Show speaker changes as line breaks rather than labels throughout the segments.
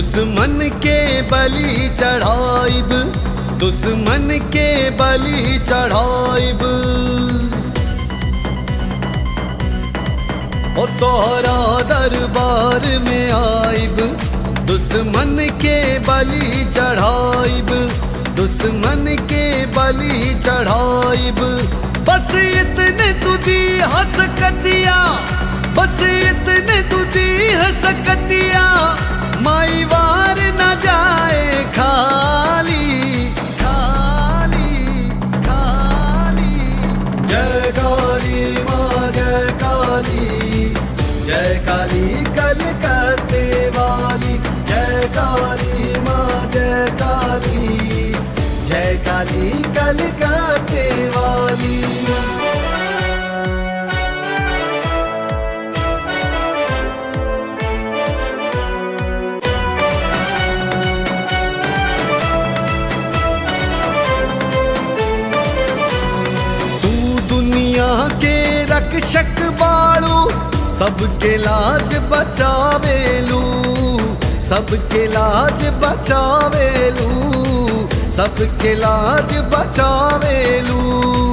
दुश्मन के बलि चढ़ाइब दुश्मन के बलि चढ़ाइब ओ तोहरा दरबार में आइब दुश्मन के बलि चढ़ाइब दुश्मन के बलि चढ़ाइब बस इतने तुझी हंसकतिया बस इतने तुझी हंसकतिया माई वार न जाए खाली खाली खाली जय काली माँ जय काली जय काली कलकत्ते वाली जय काली माँ जय काली जय काली कलकत्ते वाली तू दुनिया के रक्षक बाड़ू सबके लाज बचावेलू सबके लाज बचावेलू सबके लाज बचावेलू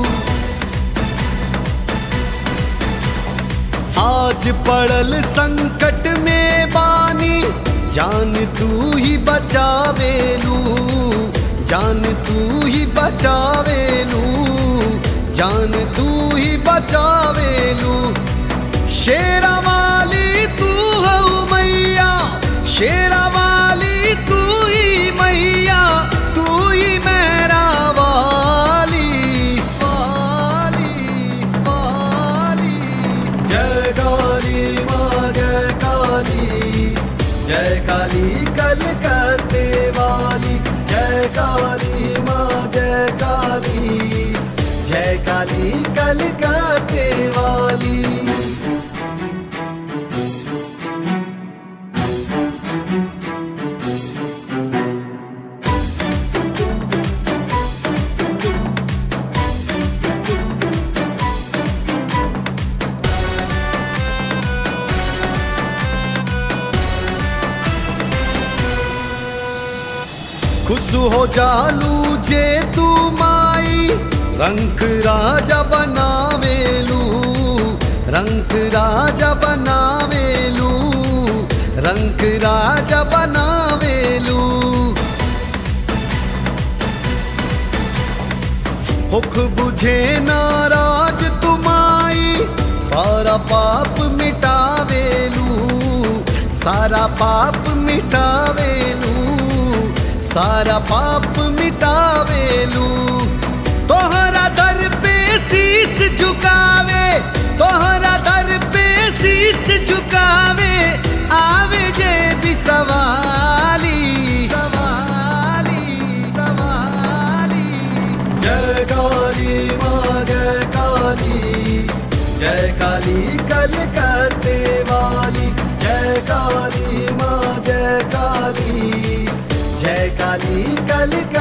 आज पड़ल संकट में बानी जान तू ही बचावेलू जान तू ही बचावेलू जान तू ही बचावेलू शेरा वाली तू हो मैया शेरा वाली तू ही मैया तू ही मेरा वाली वाली वाली जय काली माँ जय काली जय काली कलकत्ते वाली जय काली माँ जय काली जय काली कलकत्ते वाली खुश हो जालू जे तू माई रंग राजा बनावेलू रंग राजा बनावेलू रंग राजा बनावेलू हुक बुझे नाराज तुमाई सारा पाप मिटावेलू सारा पाप मिटावेलू सारा पाप मिटावेलू तोहरा दर पे शीस झुकावे तोहरा दर पे शीस झुकावे आवे जे भी सवाली सवाली सवाली जय काली माँ जय काली जय काली कलकत्ते वाली जय काली माँ जय काली जय काली कलकत्ते